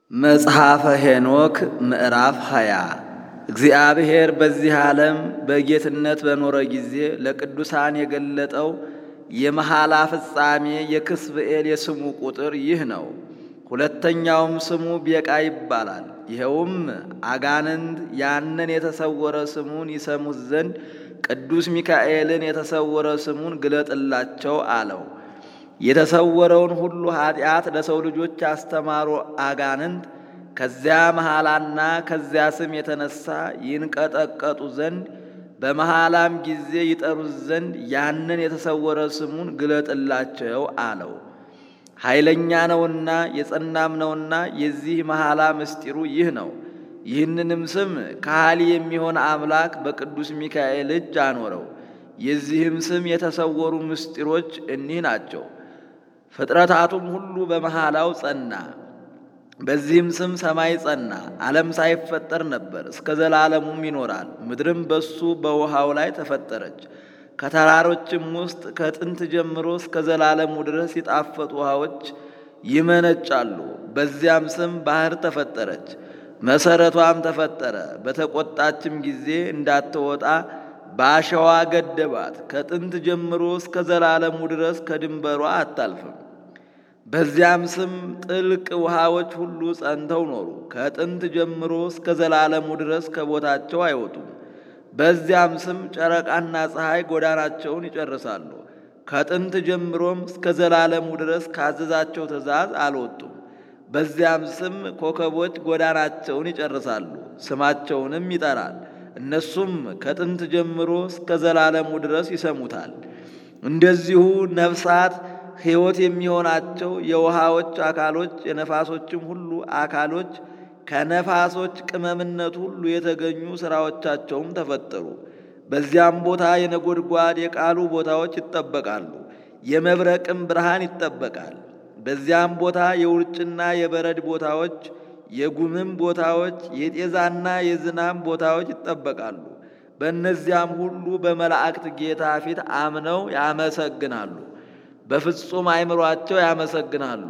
መጽሐፈ ሄኖክ ምዕራፍ ሃያ እግዚአብሔር በዚህ ዓለም በጌትነት በኖረ ጊዜ ለቅዱሳን የገለጠው የመሐላ ፍጻሜ የክስብኤል የስሙ ቁጥር ይህ ነው። ሁለተኛውም ስሙ ቤቃ ይባላል። ይኸውም አጋንንት ያንን የተሰወረ ስሙን ይሰሙት ዘንድ ቅዱስ ሚካኤልን የተሰወረ ስሙን ግለጥላቸው አለው። የተሰወረውን ሁሉ ኃጢአት ለሰው ልጆች ያስተማሩ አጋንንት ከዚያ መሐላና ከዚያ ስም የተነሳ ይንቀጠቀጡ ዘንድ በመሐላም ጊዜ ይጠሩት ዘንድ ያንን የተሰወረ ስሙን ግለጥላቸው አለው። ኃይለኛ ነውና የጸናም ነውና የዚህ መሐላ ምስጢሩ ይህ ነው። ይህንንም ስም ከሃሊ የሚሆን አምላክ በቅዱስ ሚካኤል እጅ አኖረው። የዚህም ስም የተሰወሩ ምስጢሮች እኒህ ናቸው። ፍጥረታቱም ሁሉ በመሐላው ጸና። በዚህም ስም ሰማይ ጸና፣ ዓለም ሳይፈጠር ነበር፣ እስከ ዘላለሙም ይኖራል። ምድርም በሱ በውሃው ላይ ተፈጠረች። ከተራሮችም ውስጥ ከጥንት ጀምሮ እስከ ዘላለሙ ድረስ የጣፈጡ ውሃዎች ይመነጫሉ። በዚያም ስም ባህር ተፈጠረች፣ መሰረቷም ተፈጠረ። በተቆጣችም ጊዜ እንዳትወጣ በአሸዋ ገደባት። ከጥንት ጀምሮ እስከ ዘላለሙ ድረስ ከድንበሯ አታልፍም። በዚያም ስም ጥልቅ ውሃዎች ሁሉ ጸንተው ኖሩ። ከጥንት ጀምሮ እስከ ዘላለሙ ድረስ ከቦታቸው አይወጡም። በዚያም ስም ጨረቃና ፀሐይ ጎዳናቸውን ይጨርሳሉ። ከጥንት ጀምሮም እስከ ዘላለሙ ድረስ ካዘዛቸው ትእዛዝ አልወጡም። በዚያም ስም ኮከቦች ጎዳናቸውን ይጨርሳሉ፣ ስማቸውንም ይጠራል። እነሱም ከጥንት ጀምሮ እስከ ዘላለሙ ድረስ ይሰሙታል። እንደዚሁ ነፍሳት ሕይወት የሚሆናቸው የውሃዎች አካሎች የነፋሶችም ሁሉ አካሎች ከነፋሶች ቅመምነት ሁሉ የተገኙ ሥራዎቻቸውም ተፈጠሩ። በዚያም ቦታ የነጎድጓድ የቃሉ ቦታዎች ይጠበቃሉ፣ የመብረቅም ብርሃን ይጠበቃል። በዚያም ቦታ የውርጭና የበረድ ቦታዎች የጉምም ቦታዎች የጤዛና የዝናም ቦታዎች ይጠበቃሉ። በእነዚያም ሁሉ በመላእክት ጌታ ፊት አምነው ያመሰግናሉ፣ በፍጹም አእምሯቸው ያመሰግናሉ።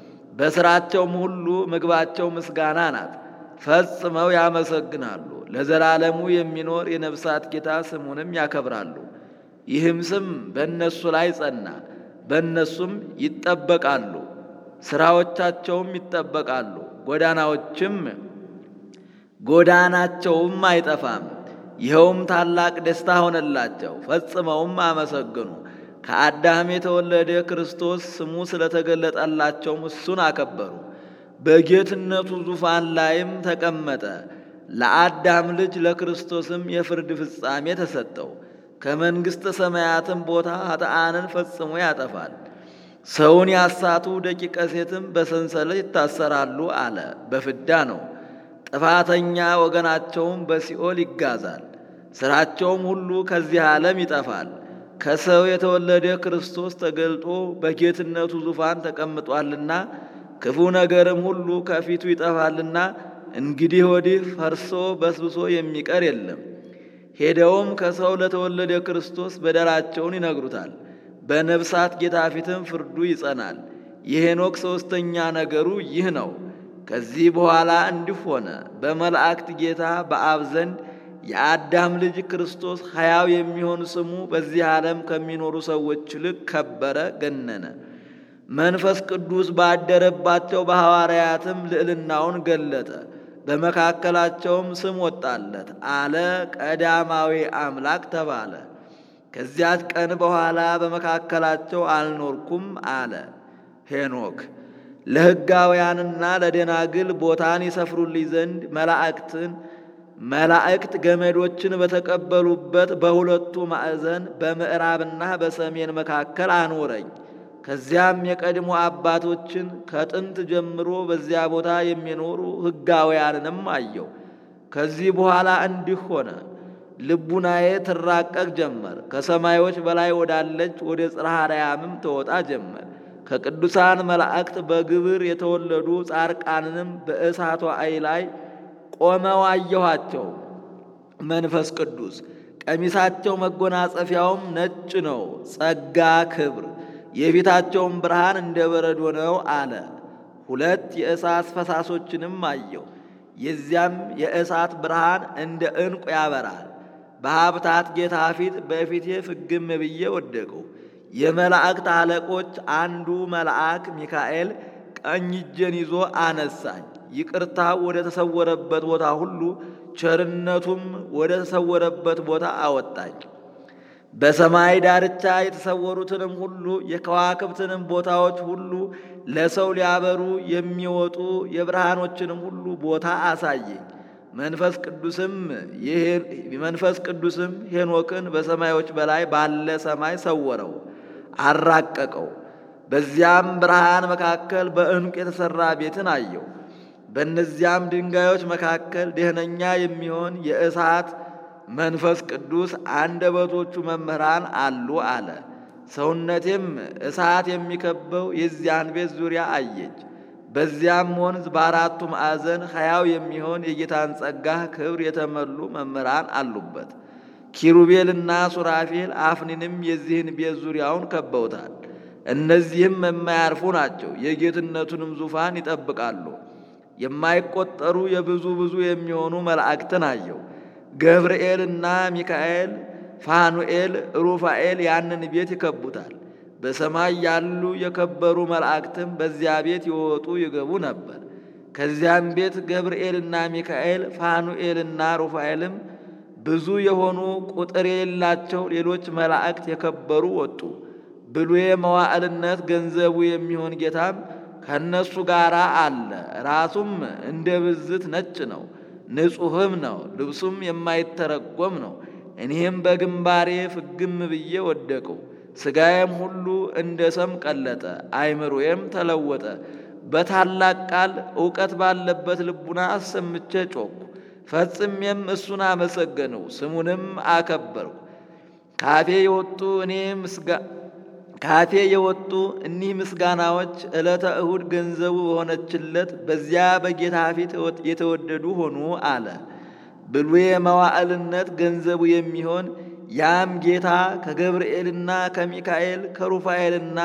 በሥራቸውም ሁሉ ምግባቸው ምስጋና ናት። ፈጽመው ያመሰግናሉ። ለዘላለሙ የሚኖር የነፍሳት ጌታ ስሙንም ያከብራሉ። ይህም ስም በእነሱ ላይ ጸና፣ በእነሱም ይጠበቃሉ፣ ሥራዎቻቸውም ይጠበቃሉ። ጎዳናዎችም ጎዳናቸውም አይጠፋም። ይኸውም ታላቅ ደስታ ሆነላቸው፣ ፈጽመውም አመሰግኑ። ከአዳም የተወለደ ክርስቶስ ስሙ ስለተገለጠላቸውም እሱን አከበሩ። በጌትነቱ ዙፋን ላይም ተቀመጠ። ለአዳም ልጅ ለክርስቶስም የፍርድ ፍጻሜ ተሰጠው። ከመንግሥተ ሰማያትም ቦታ ኃጥአንን ፈጽሞ ያጠፋል። ሰውን ያሳቱ ደቂቀ ሴትም በሰንሰለት ይታሰራሉ አለ። በፍዳ ነው። ጥፋተኛ ወገናቸውም በሲኦል ይጋዛል። ሥራቸውም ሁሉ ከዚህ ዓለም ይጠፋል። ከሰው የተወለደ ክርስቶስ ተገልጦ በጌትነቱ ዙፋን ተቀምጧልና ክፉ ነገርም ሁሉ ከፊቱ ይጠፋልና እንግዲህ ወዲህ ፈርሶ በስብሶ የሚቀር የለም። ሄደውም ከሰው ለተወለደ ክርስቶስ በደላቸውን ይነግሩታል። በነፍሳት ጌታ ፊትም ፍርዱ ይጸናል። የሄኖክ ሦስተኛ ነገሩ ይህ ነው። ከዚህ በኋላ እንዲህ ሆነ። በመላእክት ጌታ በአብ ዘንድ የአዳም ልጅ ክርስቶስ ሕያው የሚሆን ስሙ በዚህ ዓለም ከሚኖሩ ሰዎች ይልቅ ከበረ፣ ገነነ። መንፈስ ቅዱስ ባደረባቸው በሐዋርያትም ልዕልናውን ገለጠ። በመካከላቸውም ስም ወጣለት አለ። ቀዳማዊ አምላክ ተባለ። ከዚያች ቀን በኋላ በመካከላቸው አልኖርኩም አለ ሄኖክ። ለሕጋውያንና ለደናግል ቦታን ይሰፍሩልኝ ዘንድ መላእክትን መላእክት ገመዶችን በተቀበሉበት በሁለቱ ማዕዘን በምዕራብና በሰሜን መካከል አኖረኝ። ከዚያም የቀድሞ አባቶችን ከጥንት ጀምሮ በዚያ ቦታ የሚኖሩ ሕጋውያንንም አየው። ከዚህ በኋላ እንዲህ ሆነ። ልቡናዬ ትራቀቅ ጀመር። ከሰማዮች በላይ ወዳለች ወደ ጽርሐ አርያምም ትወጣ ጀመር። ከቅዱሳን መላእክት በግብር የተወለዱ ጻርቃንንም በእሳቷ አይ ላይ ቆመው አየኋቸው። መንፈስ ቅዱስ ቀሚሳቸው መጎናጸፊያውም ነጭ ነው፣ ጸጋ ክብር፣ የፊታቸውም ብርሃን እንደ በረዶ ነው አለ። ሁለት የእሳት ፈሳሶችንም አየሁ። የዚያም የእሳት ብርሃን እንደ ዕንቁ ያበራል። በሀብታት ጌታ ፊት በፊቴ ፍግም ብዬ ወደቅሁ። የመላእክት አለቆች አንዱ መልአክ ሚካኤል ቀኝ እጄን ይዞ አነሳኝ። ይቅርታ ወደ ተሰወረበት ቦታ ሁሉ ቸርነቱም ወደ ተሰወረበት ቦታ አወጣኝ። በሰማይ ዳርቻ የተሰወሩትንም ሁሉ የከዋክብትንም ቦታዎች ሁሉ ለሰው ሊያበሩ የሚወጡ የብርሃኖችንም ሁሉ ቦታ አሳየኝ። መንፈስ ቅዱስም መንፈስ ቅዱስም ሄኖክን በሰማዮች በላይ ባለ ሰማይ ሰወረው፣ አራቀቀው። በዚያም ብርሃን መካከል በዕንቁ የተሠራ ቤትን አየው። በእነዚያም ድንጋዮች መካከል ደህነኛ የሚሆን የእሳት መንፈስ ቅዱስ አንደበቶቹ መምህራን አሉ አለ። ሰውነቴም እሳት የሚከበው የዚያን ቤት ዙሪያ አየች። በዚያም ወንዝ በአራቱ ማዕዘን ሕያው የሚሆን የጌታን ጸጋ ክብር የተመሉ መምህራን አሉበት። ኪሩቤልና ሱራፌል አፍኒንም የዚህን ቤት ዙሪያውን ከበውታል። እነዚህም የማያርፉ ናቸው፣ የጌትነቱንም ዙፋን ይጠብቃሉ። የማይቆጠሩ የብዙ ብዙ የሚሆኑ መላእክትን አየው። ገብርኤልና ሚካኤል፣ ፋኑኤል፣ ሩፋኤል ያንን ቤት ይከቡታል። በሰማይ ያሉ የከበሩ መላእክትም በዚያ ቤት ይወጡ ይገቡ ነበር። ከዚያም ቤት ገብርኤልና ሚካኤል፣ ፋኑኤልና ሩፋኤልም ብዙ የሆኑ ቁጥር የሌላቸው ሌሎች መላእክት የከበሩ ወጡ። ብሉየ መዋዕልነት ገንዘቡ የሚሆን ጌታም ከእነሱ ጋር አለ። ራሱም እንደ ብዝት ነጭ ነው፣ ንጹሕም ነው፣ ልብሱም የማይተረጎም ነው። እኔም በግንባሬ ፍግም ብዬ ወደቅሁ። ሥጋዬም ሁሉ እንደ ሰም ቀለጠ፣ አይምሮዬም ተለወጠ። በታላቅ ቃል እውቀት ባለበት ልቡና አሰምቼ ጮኩ። ፈጽሜም እሱን አመሰገንሁ፣ ስሙንም አከበርሁ። ካፌ የወጡ እኔ ምስጋ ካፌ የወጡ እኒህ ምስጋናዎች ዕለተ እሁድ ገንዘቡ በሆነችለት በዚያ በጌታ ፊት የተወደዱ ሆኑ አለ። ብሉየ መዋዕልነት ገንዘቡ የሚሆን ያም ጌታ ከገብርኤልና ከሚካኤል ከሩፋኤልና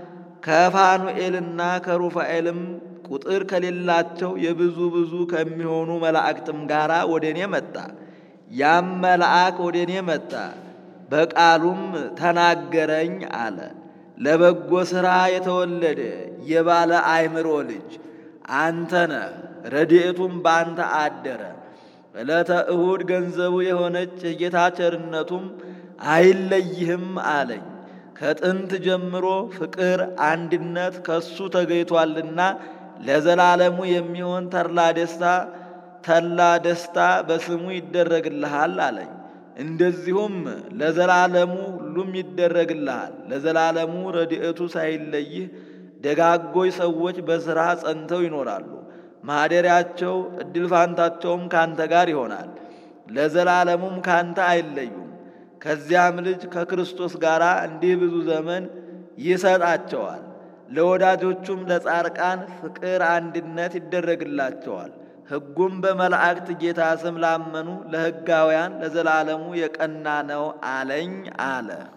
ከፋኑኤልና ከሩፋኤልም ቁጥር ከሌላቸው የብዙ ብዙ ከሚሆኑ መላእክትም ጋር ወደ እኔ መጣ። ያም መልአክ ወደ እኔ መጣ፣ በቃሉም ተናገረኝ አለ። ለበጎ ሥራ የተወለደ የባለ አእምሮ ልጅ አንተ ነህ፣ ረድኤቱም በአንተ አደረ። ዕለተ እሁድ ገንዘቡ የሆነች የጌታ ቸርነቱም አይለይህም አለኝ። ከጥንት ጀምሮ ፍቅር፣ አንድነት ከሱ ተገይቷልና ለዘላለሙ የሚሆን ተድላ ደስታ ተድላ ደስታ በስሙ ይደረግልሃል አለኝ። እንደዚሁም ለዘላለሙ ሁሉም ይደረግልሃል። ለዘላለሙ ረድኤቱ ሳይለይህ ደጋጎች ሰዎች በሥራ ጸንተው ይኖራሉ። ማደሪያቸው እድል ፋንታቸውም ካንተ ጋር ይሆናል። ለዘላለሙም ካንተ አይለዩም። ከዚያም ልጅ ከክርስቶስ ጋር እንዲህ ብዙ ዘመን ይሰጣቸዋል። ለወዳጆቹም ለጻርቃን ፍቅር፣ አንድነት ይደረግላቸዋል። ሕጉም በመላእክት ጌታ ስም ላመኑ ለሕጋውያን ለዘላለሙ የቀና ነው አለኝ አለ።